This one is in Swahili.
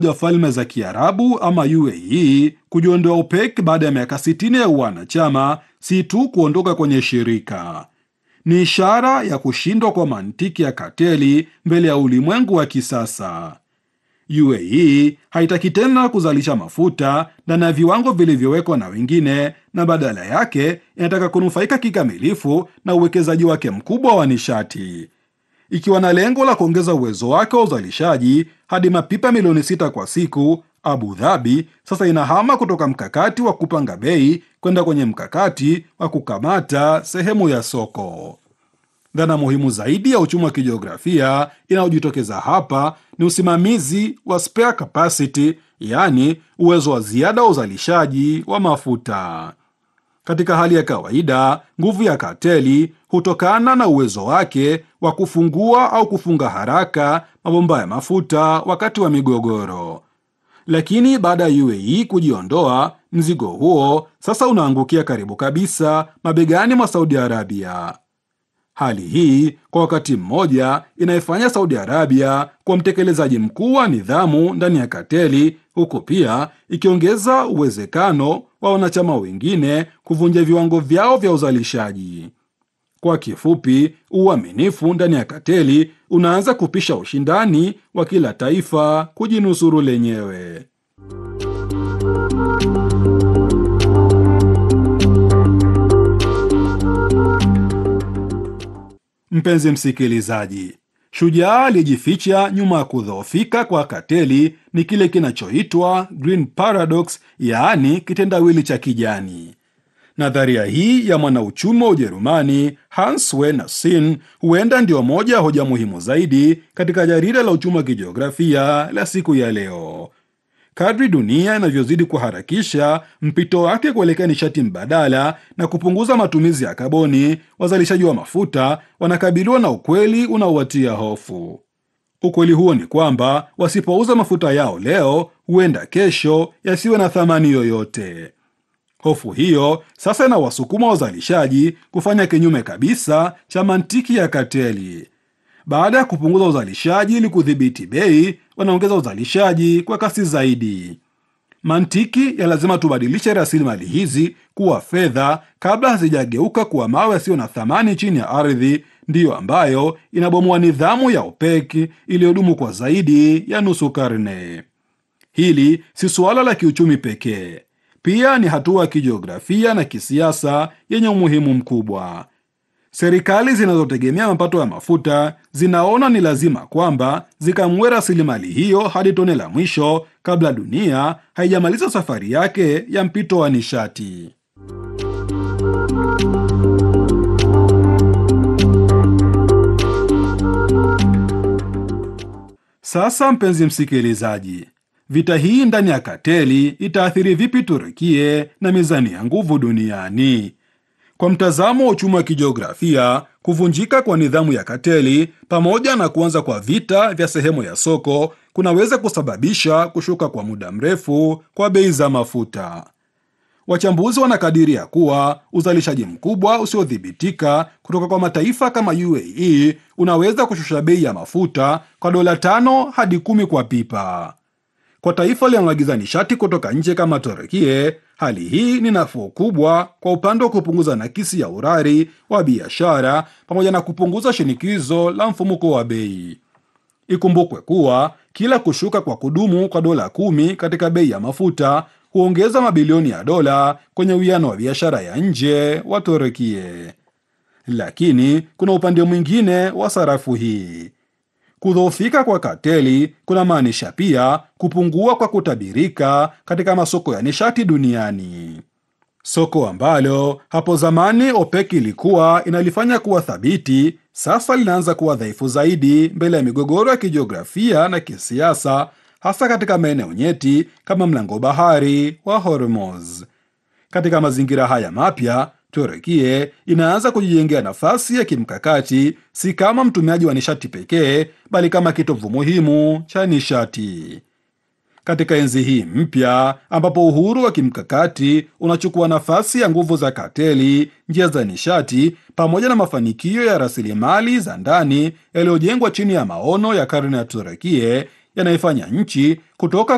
wa Falme za Kiarabu ama UAE kujiondoa OPEC baada ya miaka 60 ya uanachama si tu kuondoka kwenye shirika, ni ishara ya kushindwa kwa mantiki ya kateli mbele ya ulimwengu wa kisasa. UAE haitaki tena kuzalisha mafuta ndani ya viwango vilivyowekwa na wengine, na badala yake inataka kunufaika kikamilifu na uwekezaji wake mkubwa wa nishati, ikiwa na lengo la kuongeza uwezo wake wa uzalishaji hadi mapipa milioni sita kwa siku. Abu Dhabi sasa inahama kutoka mkakati wa kupanga bei kwenda kwenye mkakati wa kukamata sehemu ya soko. Dhana muhimu zaidi ya uchumi wa kijiografia inayojitokeza hapa ni usimamizi wa spare capacity, yaani uwezo wa ziada wa uzalishaji wa mafuta. Katika hali ya kawaida, nguvu ya kateli hutokana na uwezo wake wa kufungua au kufunga haraka mabomba ya mafuta wakati wa migogoro. Lakini baada ya UAE kujiondoa, mzigo huo sasa unaangukia karibu kabisa mabegani mwa Saudi Arabia. Hali hii kwa wakati mmoja inaifanya Saudi Arabia kwa mtekelezaji mkuu wa nidhamu ndani ya kateli, huku pia ikiongeza uwezekano wa wanachama wengine kuvunja viwango vyao vya uzalishaji. Kwa kifupi, uaminifu ndani ya kateli unaanza kupisha ushindani wa kila taifa kujinusuru lenyewe. Mpenzi msikilizaji, shujaa aliyejificha nyuma ya kudhoofika kwa kateli ni kile kinachoitwa green paradox, yaani kitendawili cha kijani. Nadharia hii ya mwanauchumi wa Ujerumani Hans Werner Sinn huenda ndio moja ya hoja muhimu zaidi katika jarida la uchumi wa kijiografia la siku ya leo. Kadri dunia inavyozidi kuharakisha mpito wake kuelekea nishati mbadala na kupunguza matumizi ya kaboni, wazalishaji wa mafuta wanakabiliwa na ukweli unaowatia hofu. Ukweli huo ni kwamba wasipouza mafuta yao leo, huenda kesho yasiwe na thamani yoyote. Hofu hiyo sasa inawasukuma wazalishaji kufanya kinyume kabisa cha mantiki ya kateli. Baada ya kupunguza uzalishaji ili kudhibiti bei, wanaongeza uzalishaji kwa kasi zaidi. Mantiki ya lazima tubadilishe rasilimali hizi kuwa fedha kabla hazijageuka kuwa mawe yasiyo na thamani chini ya ardhi, ndiyo ambayo inabomoa nidhamu ya OPEC iliyodumu kwa zaidi ya nusu karne. Hili si suala la kiuchumi pekee, pia ni hatua ya kijiografia na kisiasa yenye umuhimu mkubwa. Serikali zinazotegemea mapato ya mafuta zinaona ni lazima kwamba zikamue rasilimali hiyo hadi tone la mwisho kabla dunia haijamaliza safari yake ya mpito wa nishati. Sasa mpenzi msikilizaji, vita hii ndani ya kateli itaathiri vipi Turukie na mizani ya nguvu duniani? Kwa mtazamo wa uchumi wa kijiografia, kuvunjika kwa nidhamu ya kateli pamoja na kuanza kwa vita vya sehemu ya soko kunaweza kusababisha kushuka kwa muda mrefu kwa bei za mafuta. Wachambuzi wanakadiria kuwa uzalishaji mkubwa usiodhibitika kutoka kwa mataifa kama UAE unaweza kushusha bei ya mafuta kwa dola tano hadi kumi kwa pipa. Kwa taifa linaloagiza nishati kutoka nje kama Turkie, hali hii ni nafuu kubwa kwa upande wa kupunguza nakisi ya urari wa biashara pamoja na kupunguza shinikizo la mfumuko wa bei. Ikumbukwe kuwa kila kushuka kwa kudumu kwa dola kumi katika bei ya mafuta huongeza mabilioni ya dola kwenye uwiano wa biashara ya nje wa Turkie. Lakini kuna upande mwingine wa sarafu hii. Kudhoofika kwa kateli kunamaanisha pia kupungua kwa kutabirika katika masoko ya nishati duniani, soko ambalo hapo zamani OPEC ilikuwa inalifanya kuwa thabiti, sasa linaanza kuwa dhaifu zaidi mbele ya migogoro ya kijiografia na kisiasa, hasa katika maeneo nyeti kama mlango bahari wa Hormuz. Katika mazingira haya mapya Turukie inaanza kujijengea nafasi ya kimkakati, si kama mtumiaji wa nishati pekee, bali kama kitovu muhimu cha nishati. Katika enzi hii mpya ambapo uhuru wa kimkakati unachukua nafasi ya nguvu za kateli, njia za nishati pamoja na mafanikio ya rasilimali za ndani yaliyojengwa chini ya maono ya karne ya Turukie yanaifanya nchi kutoka